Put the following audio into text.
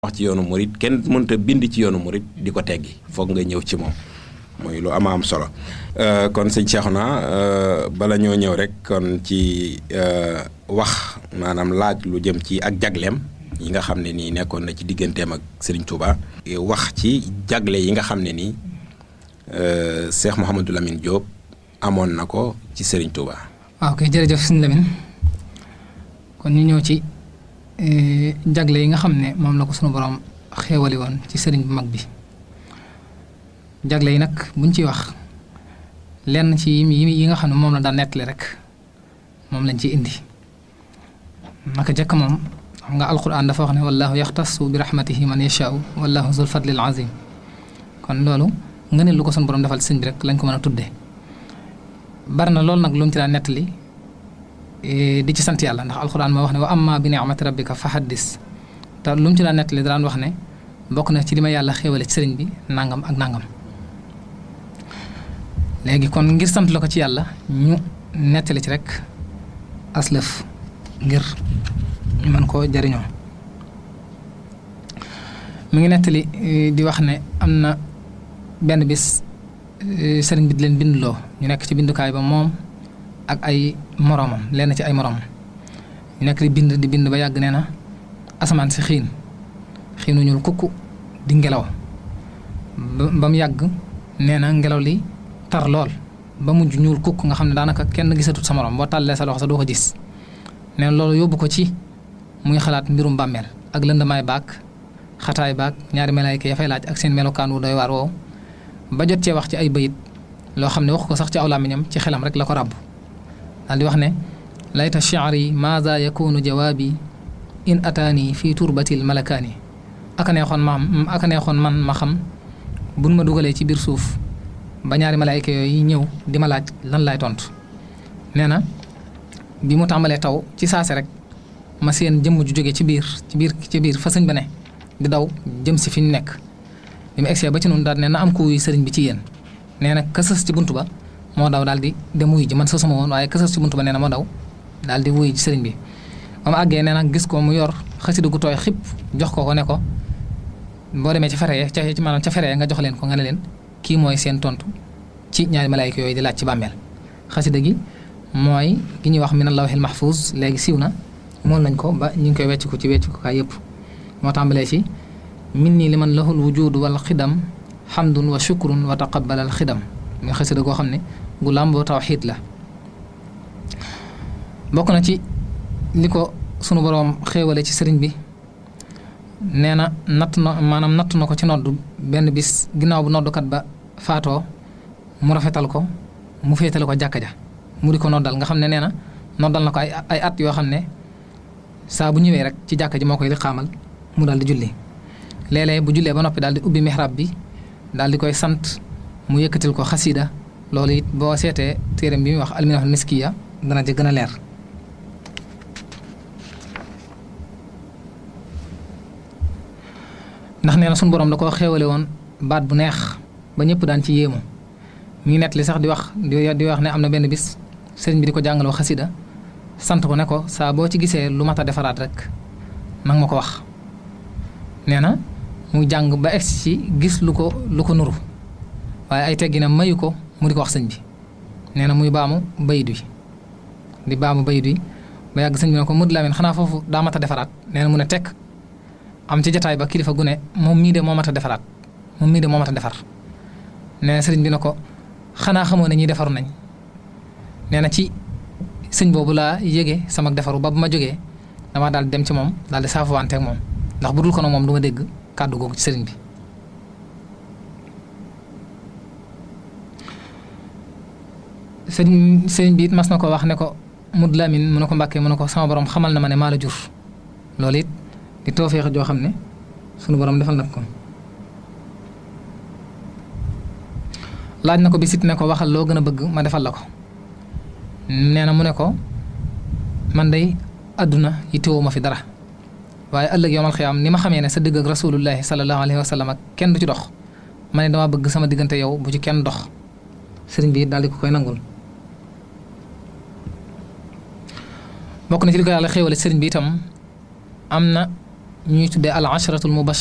wax ci yoonu murit kenn mënta bind ci yoonu murit di ko teggi foog nga ñëw ci moom mooy lu ama am solo kon sëñ Cheikhouna bala ñoo ñëw rek kon ci wax maanaam laaj lu jëm ci ak jagleem yi nga xam ne nii nekkoon na ci digganteem ak Serigne Touba. wax ci jagle yi nga xam ne nii Cheikh Mouhamadou Lamine Diop amoon na ko ci Serigne Touba. waaw kay jërëjëf sëñ Lamine kon ñu ñëw ci jagle yi nga xam ne moom la ko sunu borom xéewali woon ci sëriñ bu mag bi jagle yi nag buñ ciy wax lenn ci yi nga xam ne moom la daan nettali rek moom lañ ciy indi naka jëkk moom xam nga alquran dafa wax ne wallahu yaxtasu bi rahmatihi man yashaau wallahu zul fadlil azim kon loolu nga ne lu ko sunu borom defal sëñ bi rek lañ ko mën a tuddee bari na loolu nag lu mu ci daan nettali di ci sant yàlla ndax alxuraan moo wax ne wa amma bi ni'mati rabbika fa haddis te lu mu ci daan nettali daan wax ne bokk na ci li ma yàlla xéewale ci sëriñ bi nangam ak nangam léegi kon ngir sant la ko ci yàlla ñu nettali ci rek aslëf ngir ñu mën koo jariñoo mi ngi nettali di wax ne am na benn bis sëriñ bi di leen bindloo ñu nekk ci bindukaay ba moom ak ay moroomam lenn ci ay moroomam ñu nekk di bind di bind ba yàgg nee na asamaan si xiin xiinu ñuul kukku di ngelaw ba mu yàgg nee na ngelaw li tar lool ba mujj ñuul kukk nga xam ne daanaka kenn gisatut sa moroom boo tàllee sa loxo sa doo ko gis nee na loolu yóbbu ko ci muy xalaat mbirum bàmmeel ak lëndamaay baag xataay baag ñaari malaayka ya fay laaj ak seen melokaan wu doy waar woowu ba jot cee wax ci ay bayit loo xam ne wax ko sax ci aw làmmiñam ci xelam rek la ko ràbb daal di wax ne layta shi'ri maada yakunu jawaabi in ataani fii turbatil malakaani aka neexoon ma aka neexoon man ma xam buñ ma dugalee ci biir suuf ba ñaari malaayka yooyu ñëw di ma laaj lan laay tontu nee na bi mu tàmbalee taw ci saase rek ma seen jëmm ju jóge ci biir ci biir ci biir fa sëñ ba ne di daw jëm si fi ñu nekk bi mu egsee ba ci noonu daal ne na am ku wuy sëriñ bi ci yéen nee na ka sës ci buntu ba moo daw daal di dem wuy ji man sësuma woon waaye ka sës ci buntu ba nee na moo daw daal di wuy ji sëriñ bi ba mu àggee nee na gis ko mu yor xasida gu tooy xip jox ko ko ne ko boo demee ci fere ca ci maanaam ca fere nga jox leen ko nga ne leen kii mooy seen tontu ci ñaari malaayka yooyu di laaj ci bàmmeel xasida gi mooy gi ñuy wax min allahil mahfuz léegi siiw na mool nañ ko ba ñu ngi koy wecc ko ci wecc ko kaay yëpp moo tàmbalee ci min nii li man lahul wujudu wal xidam xamdun wa shukrun wa taqabbalal xidam muy xasida goo xam ne gu làmboo tawxiid la bokk na ci li ko sunu boroom xéewale ci sëriñ bi nee na natt na maanaam natt na ko ci nodd benn bis ginnaaw bu noddukat ba faatoo mu rafetal ko mu féetale ko jàkka ja mu di ko noddal nga xam ne nee na noddal na ko ay ay at yoo xam ne saa bu ñëwee rek ci jàkka ji moo koy li xaamal mu daal di julli léeg-léeg bu jullee ba noppi daal di ubbi mihrab bi daal di koy sant mu yëkkatil ko xasida loolu it boo seetee téeram bi muy wax alminahul miskiya dana ci gën a leer ndax nee na suñu borom da koo xéewale woon baat bu neex ba ñëpp daan ci yéemu mi ngi nett li sax di wax di wax ne am na benn bis sëriñ bi di ko jàngaloo xasida sant ko ne ko saa boo ci gisee lu mat a defaraat rek nang ma ko wax nee na mu jàng ba egsi ci gis lu ko lu ko nuru waaye ay teggi na mayu ko mu di ko wax sëñ bi nee na muy baamu bayit wi di baamu bayit wi ba yàgg sëñ bi ne ko Modou Lamine xanaa foofu daa mat a defaraat nee na mu ne tekk am ci jataay ba kilifa gu ne moom mii de moo mat a defaraat moom mii de moo mat a defar nee na sëriñ bi ne ko xanaa xamoo ne ñi defaru nañ nee na ci sëñ boobu laa yéege sama defaru ba bu ma jógee dama daal dem ci moom daal di saafuwante ak moom ndax bu dul ko nag moom du ma dégg kàddu googu ci sëriñ bi sëriñ sëriñ bi it mas na ko wax ne ko Modou Lamine mu ne ko mbàkkee mu ne ko sama borom xamal na ma ne maa la jur loolu it di toofeex joo xam ne sunu borom defal na ko laaj na ko bi sit ne ko waxal loo gën a bëgg ma defal la ko nee na mu ne ko man day àdduna yittewoo ma fi dara waaye ëllëg yowmal xiyaam ni ma xamee ne sa digg ak rasulullahi sallallahu alayhi wa sallam ak kenn du ci dox ma ne dama bëgg sama diggante yow bu ci kenn dox sëriñ bi daal di ko koy nangul bokk na ci li ko yàlla xéewale sëriñ bi itam am na ñuy tuddee al asharatul